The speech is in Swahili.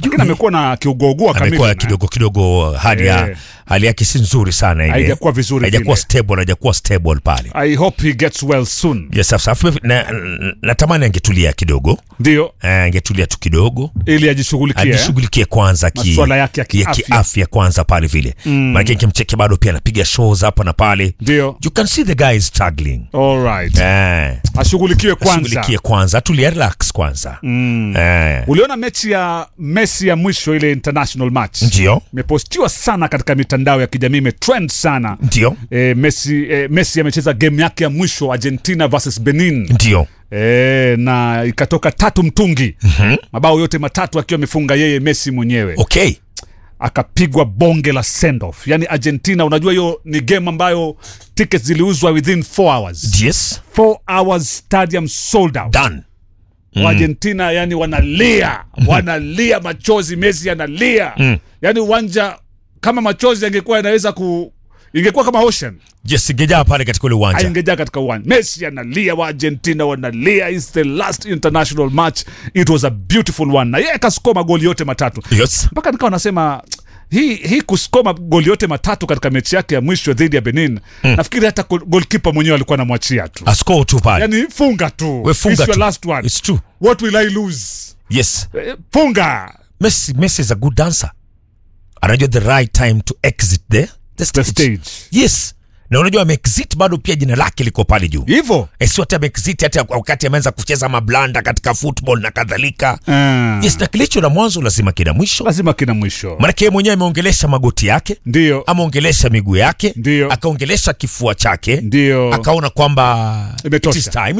lakini amekuwa na kiugougua amekuwa kamili kidogo kidogo hali ya Eh. hali yake si nzuri sana ile Haijakuwa vizuri haijakuwa vile. stable haijakuwa stable pale i hope he gets well soon yes sasa afu na, na, natamani angetulia kidogo ndio Eh, angetulia tu kidogo ili ajishughulikie eh? ajishughulikie kwanza ki, Masuala yake ya ya kiafya. kiafya kwanza pale vile mm. maanake nikimcheki bado pia anapiga shows hapa na pale ndio you can see the guy is struggling all right eh, ashughulikiwe kwanza shughulikie kwanza tulia relax kwanza mm. eh, uliona mechi ya messi ya mwisho ile international match ndio imepostiwa sana katika mitandao ya kijamii imetrend sana ndio e, messi, e, messi amecheza game yake ya mwisho argentina versus benin ndio e, na ikatoka tatu mtungi mm-hmm. mabao yote matatu akiwa amefunga yeye messi mwenyewe okay akapigwa bonge la send off yani argentina unajua hiyo ni game ambayo tickets ziliuzwa within 4 hours yes 4 hours stadium sold out done mm. argentina yani wanalia wanalia machozi messi analia mm. yani uwanja kama machozi yangekuwa yanaweza ku ingekuwa kama ocean yes ingejaa pale katika ule uwanja aingejaa katika uwanja messi analia wa argentina wanalia its the last international match it was a beautiful one na yeye akaskoa magoli yote matatu yes mpaka nikawa nasema hii hii kuskoma goli yote matatu katika mechi yake ya mwisho dhidi ya benin mm. nafikiri hata gol- golkipa mwenyewe alikuwa anamwachia tu asko tu pale yani funga tu we funga It's your tu last one it's true what will i lose yes Eh, funga Messi, Messi is a good dancer anajua the right time to exit the, the the stage. stage yes na unajua ameexit bado pia jina lake liko pale juu hivyo Eh, sio hata ameexit hata wakati ameanza kucheza mablanda katika football na kadhalika Ah, yes na kilicho na mwanzo lazima kina mwisho lazima kina mwisho manake yeye mwenyewe ameongelesha magoti yake ndio ameongelesha miguu yake Ndio. akaongelesha kifua chake ndio akaona kwamba Imetosha. it is time